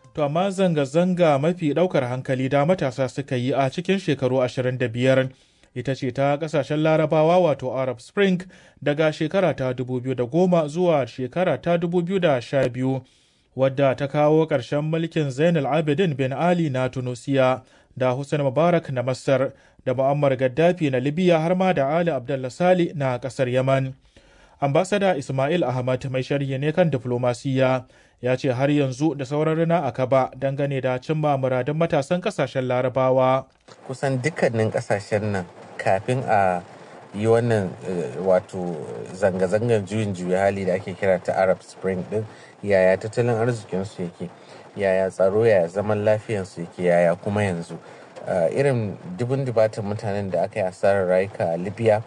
To amma zanga-zanga mafi ɗaukar hankali da matasa suka yi a cikin shekaru 25 ita ce ta ƙasashen larabawa wato Arab Spring daga shekara ta 2010 zuwa shekara ta 2012 wadda ta kawo ƙarshen mulkin Zainal Abidin bin Ali na Tunusiya da Hussein Mubarak na Masar da Muammar Gaddafi na Libya har ma da Ali Abdullah Sali na ƙasar Yaman. Ambasada Ismail Ahmad mai sharhi ne kan diflomasiyya ya ce har yanzu da sauran rana a kaba dangane da cimma muradun matasan kasashen larabawa. Kusan dukkanin kasashen nan kafin a yi wannan wato zanga-zangar juyin juya hali da ake kira ta Arab Spring din yaya tattalin arzikinsu yake yaya tsaro yaya zaman lafiyansu yake yaya kuma yanzu irin dubin dubatan mutanen da aka yi asarar rayuka a Libya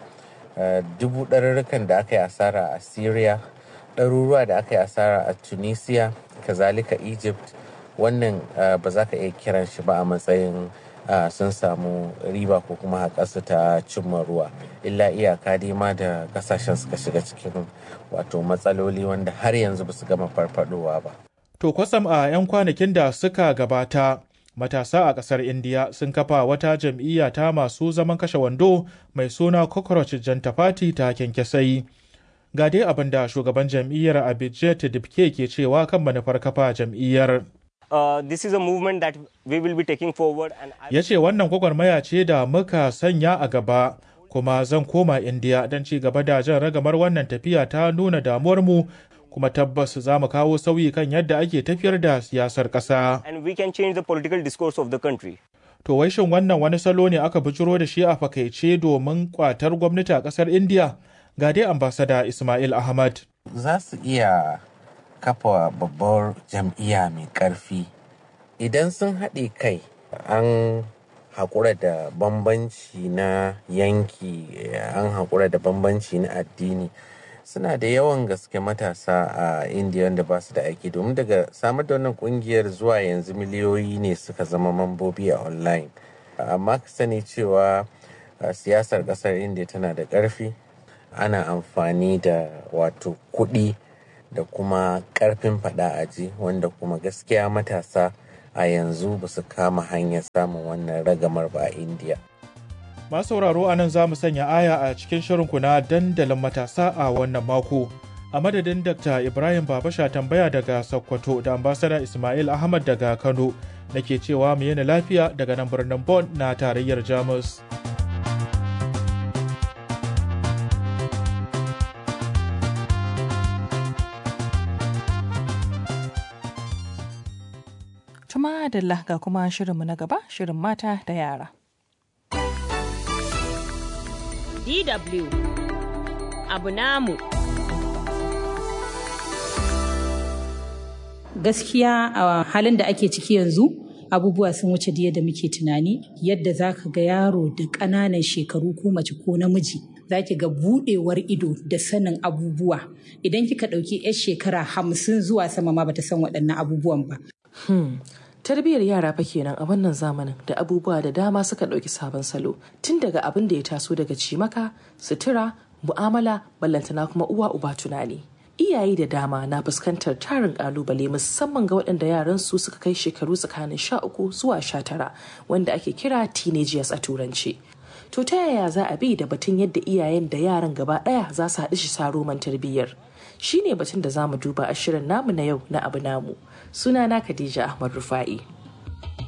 dubu ɗarurrukan da aka yi asara a Syria ɗaruruwa da aka yi asara a tunisia kazalika egypt wannan ba za ka iya kiran shi ba a matsayin sun samu riba ko kuma haƙarsu ta cimma ruwa illa iyaka dai ma da kasashen suka shiga cikin wato matsaloli wanda har yanzu ba su gama farfadowa ba to kwasam a 'yan kwanakin da suka gabata matasa a ƙasar indiya sun kafa wata jam'iyya ta masu zaman kashe wando mai suna cockroach janta party ta kyankyasai ga dai abin da shugaban jam'iyyar abijit dibke ke cewa kan manufar kafa jam'iyyar Uh, this is a movement that we will be taking forward and ya ce wannan gwagwarmaya ce da muka sanya a gaba kuma zan koma indiya don ci gaba da jan ragamar wannan tafiya ta nuna damuwarmu kuma tabbas za mu kawo sauyi kan yadda ake tafiyar da siyasar ƙasa. and we can change the political discourse of the country. To wai shin wannan wani salo ne aka bijiro da shi a fakaice domin kwatar gwamnati a ƙasar Indiya? Ga dai ambasada Ismail Ahmad. za su iya kafa babbar jam'iyya mai ƙarfi idan sun haɗe kai an haƙura da bambanci na yanki an haƙura da bambanci na addini suna da yawan gaske matasa a indiya wanda ba su da aiki domin daga samar da wannan kungiyar zuwa yanzu miliyoyi ne suka zama mambobi a online amma ka sani cewa siyasar ƙasar indiya tana da ƙarfi ana amfani da wato kuɗi da kuma ƙarfin faɗa aji wanda kuma gaskiya matasa a yanzu ba su kama hanyar samun wannan ragamar ba a indiya Masu sauraro a nan za mu sanya aya a cikin shirinku na dandalin matasa a wannan mako. A madadin Dr. Ibrahim Babasha tambaya daga Sokoto da ambasada Ismail Ahmad daga Kano nake cewa mu yana lafiya daga nan birnin Bonn na tarayyar Jamus. Tuma Adalla ga kuma shirinmu na gaba shirin mata da yara. DW abu namu. Gaskiya a halin da ake ciki yanzu abubuwa sun wuce da yadda muke tunani yadda za ka ga yaro da ƙananan shekaru ko mace ko namiji za ki ga buɗewar ido da sanin abubuwa idan kika ɗauki 'yar shekara hamsin zuwa sama ma bata san waɗannan abubuwan ba. Hmm. Tarbiyyar yara fa kenan a wannan zamanin da abubuwa da dama suka ɗauki sabon salo tun daga abin da ya taso daga cimaka, sutura, mu'amala, ballantana kuma uwa uba tunani. Iyaye da dama na fuskantar tarin kalubale musamman ga waɗanda yaran su suka kai shekaru tsakanin sha uku zuwa sha tara wanda ake kira teenagers a turanci. To ta yaya za a bi da batun yadda iyayen da yaran gaba ɗaya za su haɗu shi sa roman tarbiyyar? Shi ne batun da za mu duba a shirin namu na yau na abu namu. Sunana Khadija Ahmad Rufa'i.